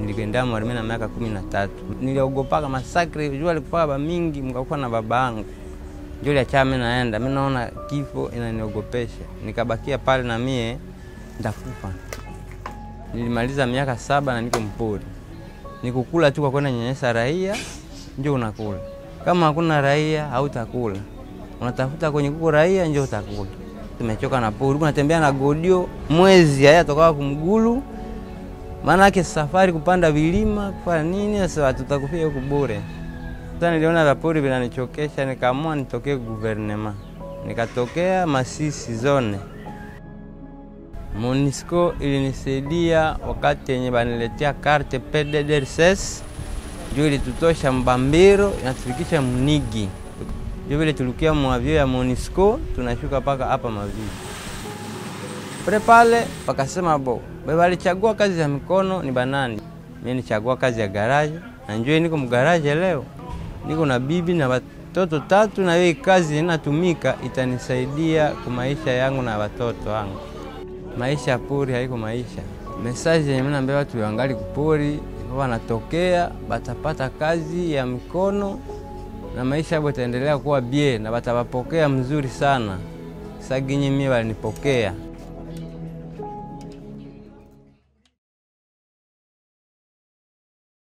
nilikwenda mwarimi na miaka kumi na tatu niliogopaka masakri jua likufaka bamingi mkakuwa na baba yangu njo liacha mi naenda mi naona kifo inaniogopesha nikabakia pale na mie ndakufa nilimaliza miaka saba na niko mpori nikukula tu kwa kwenda nyanyasa raia njo unakula kama hakuna raia hautakula unatafuta kwenye kuko raia njo utakula tumechoka na pori unatembea na godio mwezi haya tokawa kumgulu maana yake safari kupanda vilima kufanya nini sasa tutakufia huku bure sasa niliona vapori vinanichokesha nikaamua nitokee guvernema nikatokea masisi zone monisco ilinisaidia wakati yenye baniletea karte pddrss juu ilitutosha mbambiro inatufikisha mnigi juu vile tulikia mwavyo ya monisco tunashuka mpaka hapa mavii pale pale wakasema bo balichagua kazi ya mikono ni banani mi nichagua kazi ya garaji na njoo niko mgaraji leo niko na bibi na watoto tatu na hiyo kazi inatumika itanisaidia kwa maisha yangu na watoto wangu maisha ya pori haiko maisha mesaji yenye minaambia watu wangali kupori wanatokea batapata kazi ya mikono na maisha yabo itaendelea kuwa bie na batawapokea mzuri sana saginyi mie walinipokea